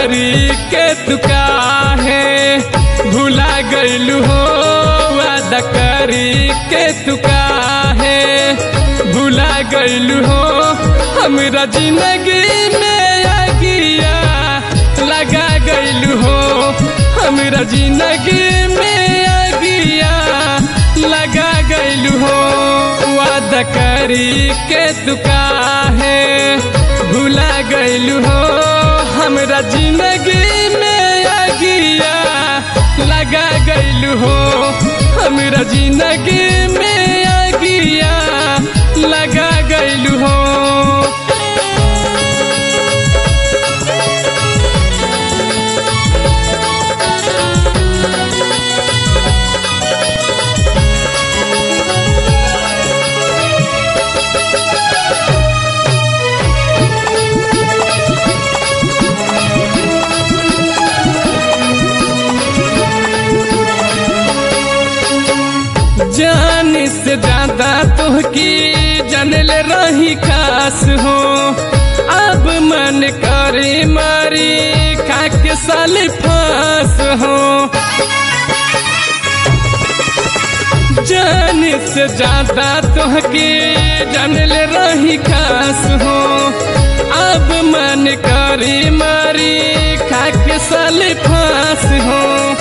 करी के तू काहे भुला गइलू हो वादा करी के तू काहे भुला गइलू हो हमरा जिंदगी में आगिया लगा गइलू हो हमरा जिंदगी में आगिया लगा गइलू हो वादा करी के तू काहे भुला गइलू हो हमरा जिंदगी में आगिया लगा गइलू हो हमरा जिंदगी में आगिया लगा गइलू हो जान से ज्यादा तुहकी जनल रही खास हो अब मन करे मारी खाके साल फांस हो जान से ज्यादा तुहकी जनल रही खास हो अब मन करे मारी खाके साल फांस हो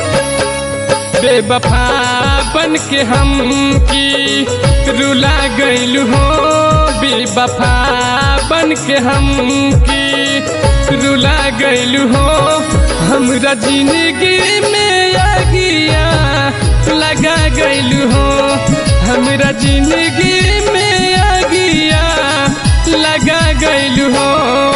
बेवफा बन के हम की रुला गइल हो बेवफा बन के हम की रुला गइल हो हमरा जिंदगी में आगिया लगा गइल हो हमरा जिंदगी में आगिया लगा गइल हो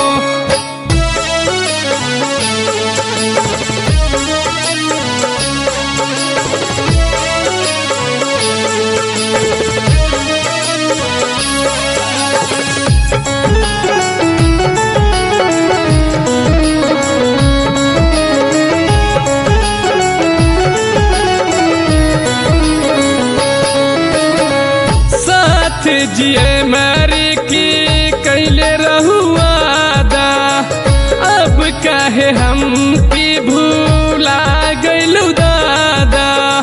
साथ जिए मारी की कैले रहुआदा अब काहे हम की भूला गइलू दादा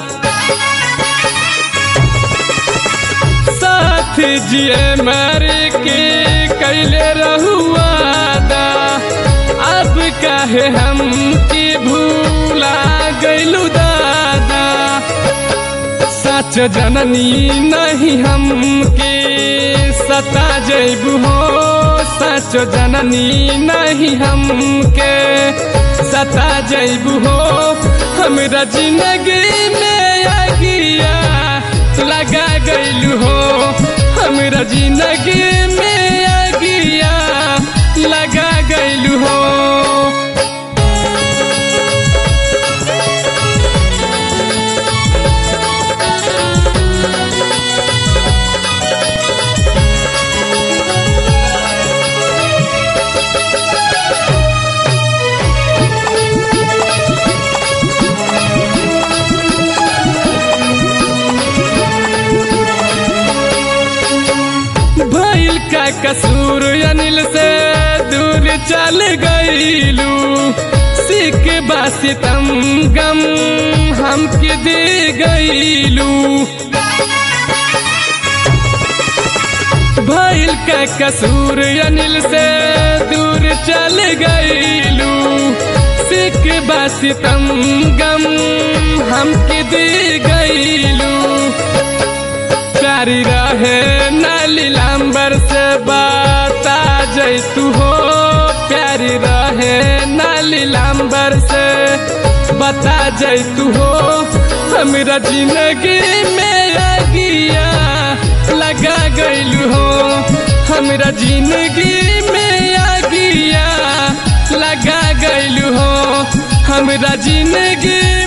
साथ जिए मारी की कैले रहुआदा अब काहे हम की भूला गइलू दादा सच जननी नहीं हमके सता जैबू हो सच जननी नहीं हमके सता जैबू हो हमरा जिंदगी में आगिया लगा गइलू हो हमरा जिंदगी में आगिया लगा गइलू हो भइल का कसूर अनिल से दूर चल गईलू सिख बासितम गम हमके दे गईलू भइल का कसूर अनिल से दूर चल गईलू सिख बासितम गम हमके दे गईलू प्यारी रहे नाली लांबर से बता जैतू हो प्यारी रहे नाली लांबर से बता जैतू हो हमरा जिंदगी में आगिया लगा गइलू हो हमरा जिंदगी में आगिया लगा गइलू हो हमरा जिंदगी